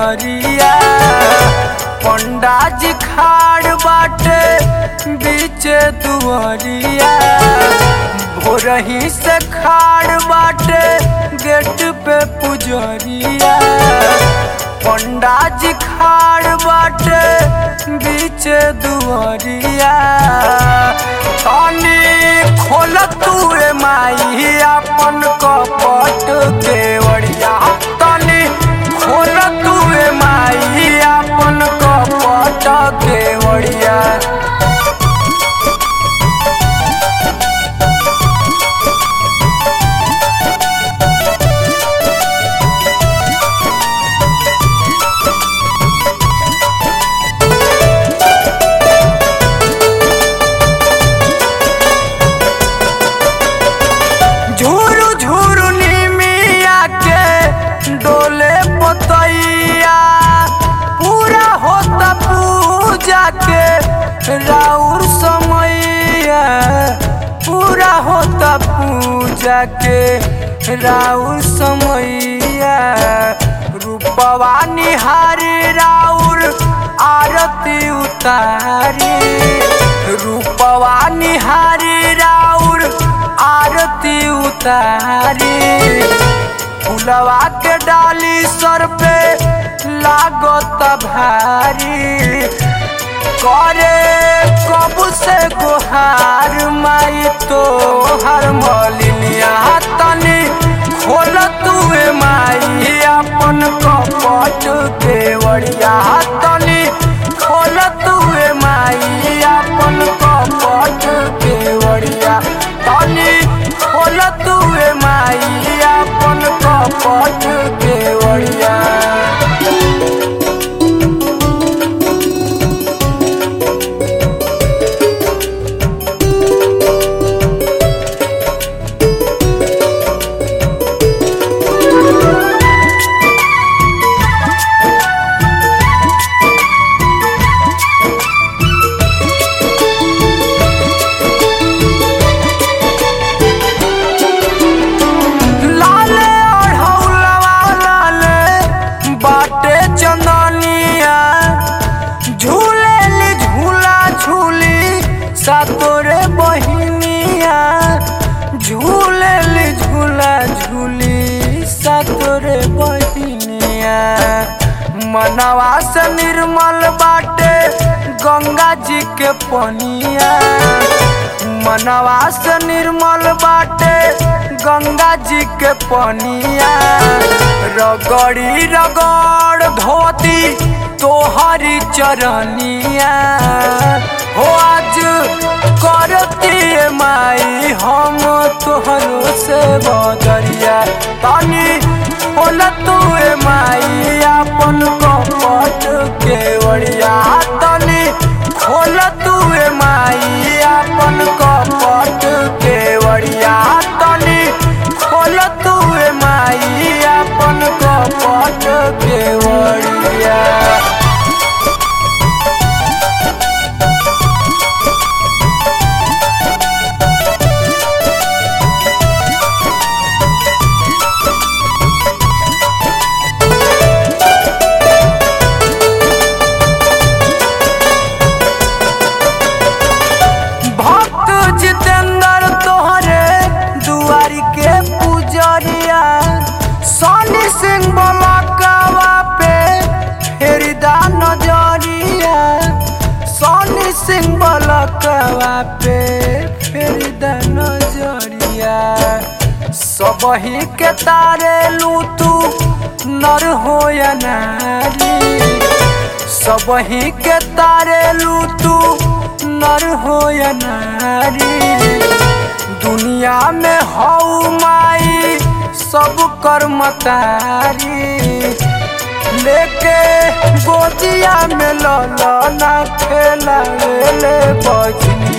दुआरिया पंडा जी खाड़ बाटे बीच दुआरिया भोरही से खाड़ बाटे गेट पे पुजरिया पंडा जी खाड़ बाटे बीच दुआरिया तनी खोल तू रे माई अपन कपट केवड़िया तनी खोल तू रे माई अपन कपट केवड़िया झूरू झूरू निमिया के डोले पोतैया पूरा होता पूजा के राउर समैया पूरा होता पूजा के राउर समैया रूपवा निहारी राउर आरती उतारी रूपवा निहारी राउर आरती उतारी फुलवा के डाली सर पे लागत भारी करे कब से गुहार माई तो हर मलिनिया तनी खोल तुए माई अपन कपट केवड़िया तनी खोल तुए माई अपन कपट केवड़िया तनी खोल तुए माई अपन कपट केवड़िया लाले अढ़ौलवा लाले बाटे चंदनिया झूलेली झूला झूली सातोरे बहिनिया झूलेली झूला झूली सातोरे बहिनिया मनवा से निर्मल बाटे गंगा जी के पनिया मनवा से निर्मल बाटे गंगा जी के पनिया रगड़ी रगड़ धोती तोहरी चरनिया हो आज करती माई हम तोहरो से बदरिया तनी खोल तू माई अपन कपट केवड़िया तनी खोल तू माई अपन कपट केवड़िया तनी खोल तू माई अपन कपट केवड़िया भक्त जितेंद्र तोहरे दुआरी के पुजरिया सोनी सिंह बलकवा पे फेरिदा नजरिया सोनी सिंह बलकवा पे फेरिदा नजरिया सबही के तारे लू तू नर हो या नारी सबही के तारे लू तू नर हो या नारी दुनिया में हऊ माई सब कर्मतारी लेके गोदिया में ललना खेला ले बजनी